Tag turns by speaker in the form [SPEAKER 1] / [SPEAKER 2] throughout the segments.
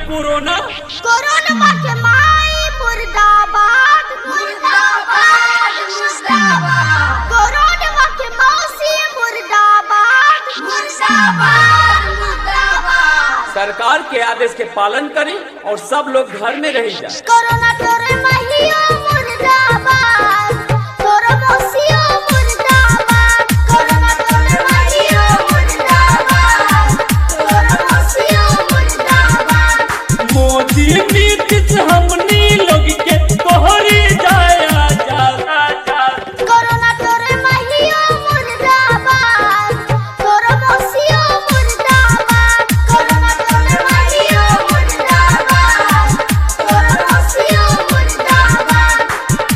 [SPEAKER 1] corona
[SPEAKER 2] corona के माई मुर्दाबाद मुर्दाबाद मुर्दाबाद कोरोना के मौसी मुर्दाबाद मुर्दाबाद मुर्दाबाद
[SPEAKER 1] सरकार के आदेश के पालन करी और सब लोग घर में रही जाए
[SPEAKER 2] कोरोना तोरे महियो मुर्दाबाद तोरे मौसियो मुर्दाबाद कोरोना तोरे महियो मुर्दाबाद तोरे मौसियो मुर्दाबाद
[SPEAKER 1] मोदी नीतीश हमनी लोग के तोहरी जाया जाला जा
[SPEAKER 2] कोरोना तोरे महियो मुर्दाबाद तोरे मौसियो मुर्दाबाद कोरोना तोरे महियो मुर्दाबाद तोरे मौसियो मुर्दाबाद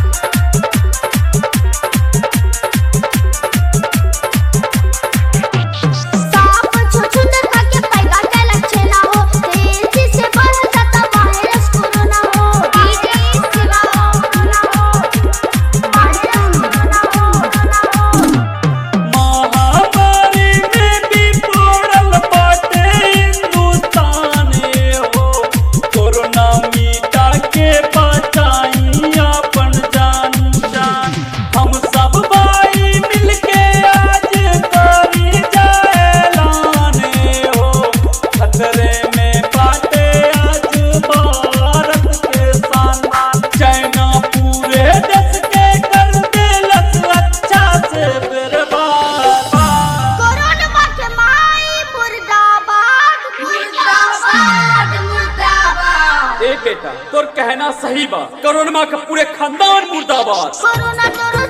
[SPEAKER 2] साप छुछुंदर खा के पैदा के लक्षण ना हो तेजी से बढ़ जाता वायरस कोरोना हो तेजी से कोरोना हो वायरस कोरोना हो
[SPEAKER 1] महामारी में भी पड़ल बाटे हिंदुस्तान हो कोरोना मीटा के बचाई अपन जान जान हम सब भाई मिलके आज करी जाए ऐलान हो खतरे में बाटे आज भारत के शान चाइना पूरे देश के कर देलस अच्छा से बर्बाद
[SPEAKER 2] कोरोना के माई मुर्दाबाद मुर्दाबाद मुर्दाबाद
[SPEAKER 1] ए बेटा तोर कहना सही बा कोरोना का पूरे खानदान मुर्दाबाद
[SPEAKER 2] कोरोना तोर